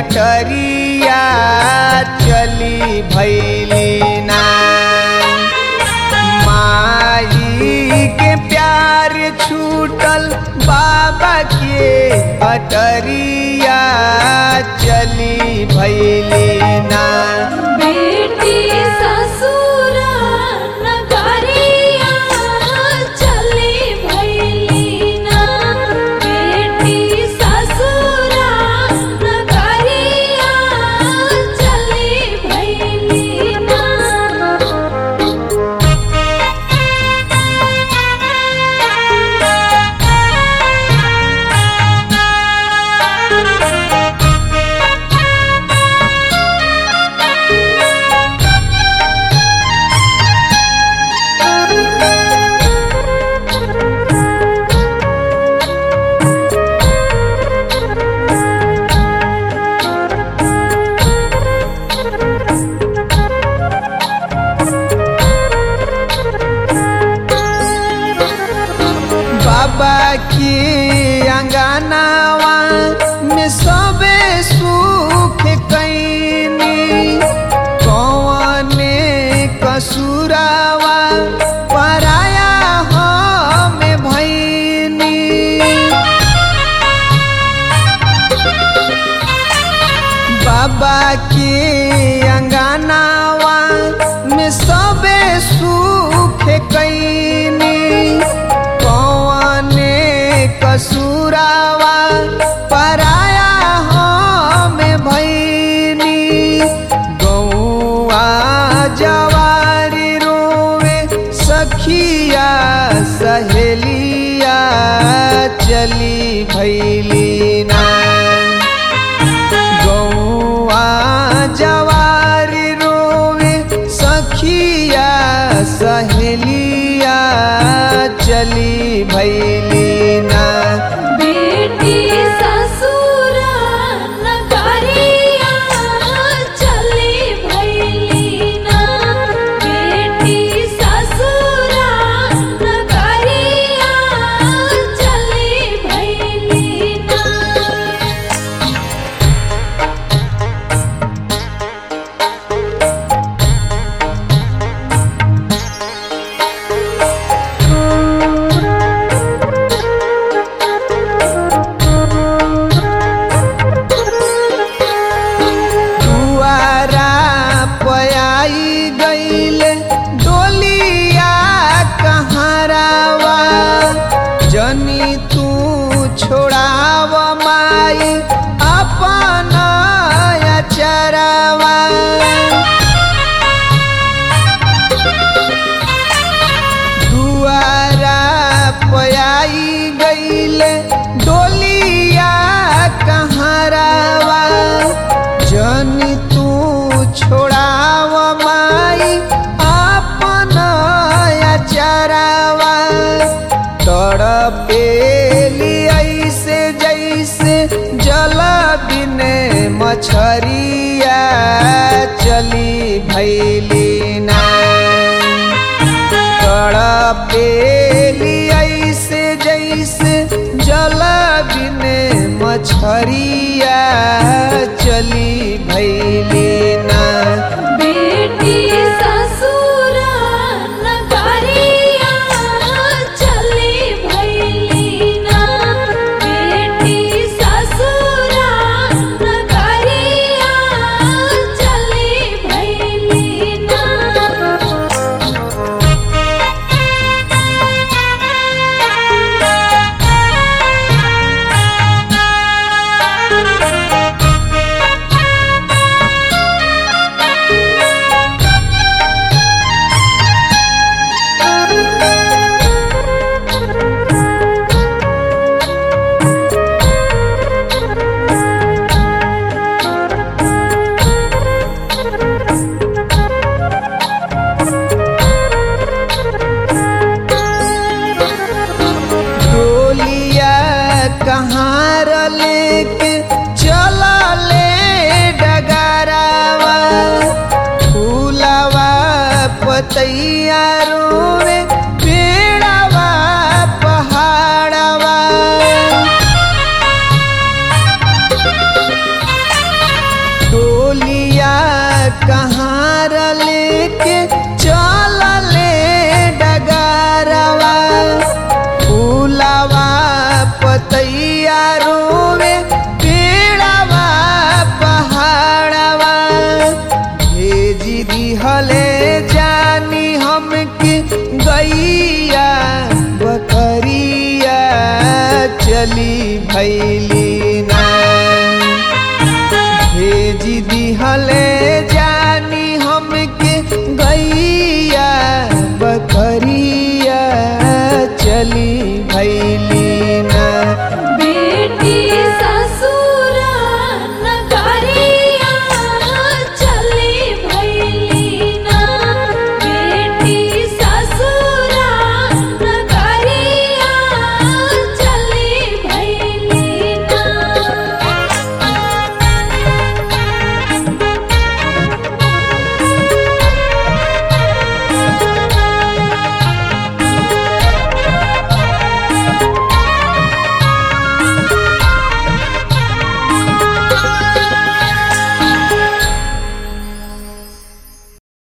कटरिया चली भैली ना माई के प्यार छूटल बाबा के कटरिया चली भैली ना बेटी ससुर नगरिया चली भैलीना बेटी ससुर नगरिया चली भैलीना बाबा की अंगनावा में सबे सुख कैनी कौने कसूरावा पराया हम भैनी बाबा के अंगनावा में सबे सुख कैनी कौने कसूरावा पराया हम भैनी गौआ जवारी रोवे सखिया सहेलिया चली भैली ना गौआ जवारी रोवे सखिया सहेलिया चली भैली ना बेटी ससुर नगरिया चली भैलीना बेटी ससुर नगरिया चली भैलीना दुआरा पयाई गईल डोलिया कहारावा जनी तू छोड़ाव माई अपन अचरावा दुआरा पयाई गईल डोलिया कहारावा जन तू छोड़ाव माई अपन अचरावा तड़पेली ऐसे जैसे जल बिने मछरिया चली भैली ना तड़पेली ऐसे जैसे जल बिने मछरिया चली भैली ना बेटी ससुर नगरिया चली भैलीना बेटी ससुर नगरिया चली भैलीना डोलिया कहाँ लेके चला ले डगरावा फूलावा पतैया रोवे पेड़ावा पहाड़ावा फूलावा पतैया रोवे पेड़ावा पहाड़ावा भेजी दिहले जानी हमके गैया बकरिया चली भैली